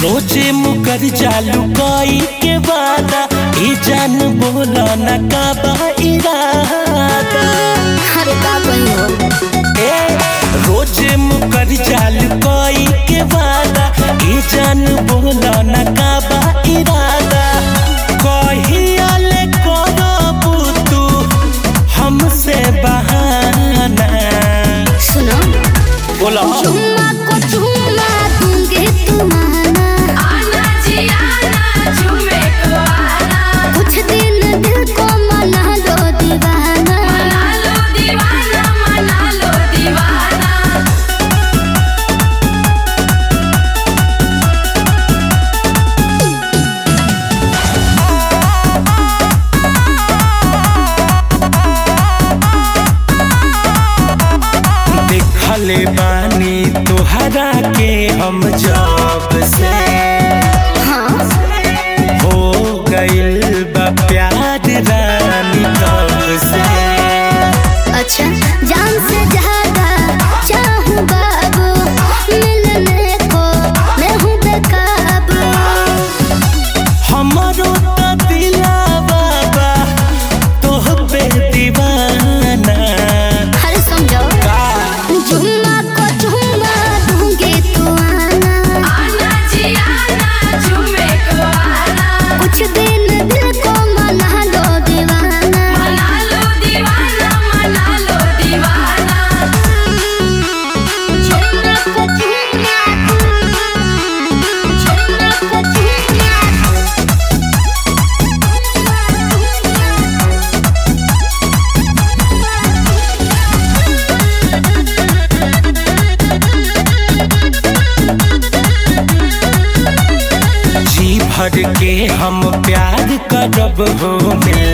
रोजे मुकर चालू कई के वादा ई जान बोला न का बा इरादा अरे का कहियो ए रोजे मुकर चालू कई के वादा ई जान बोला न का बा इरादा कहिया ले करबू तू हमसे बहाना सुनो बोला चुम्मा को चुम्मा दूंगी तुम्हारा आना जी आना झूमे को आना कुछ दिन दिल को मना लो दीवाना मना लो दीवाना मना लो दीवाना देखले बानी तोहरा के हम जब से हाँ हो गइल बा प्यार रानी तब से अच्छा जान से ज्यादा चाहूँ बाबू मिलने को मैं हूँ बेकाबू हमरो तो दिलावा बा तोह पे दीवाना हर समझो का जुम्मा को जुम्मा दूंगी तू आना आना जी आना झूमे को आना कुछ दिन दिल को मना लो दीवाना मना लो दीवाना मना लो दीवाना जुम्मा को जुम्मा जुम्मा को जुम्मा जी भर के हम प्यार करब हो मिल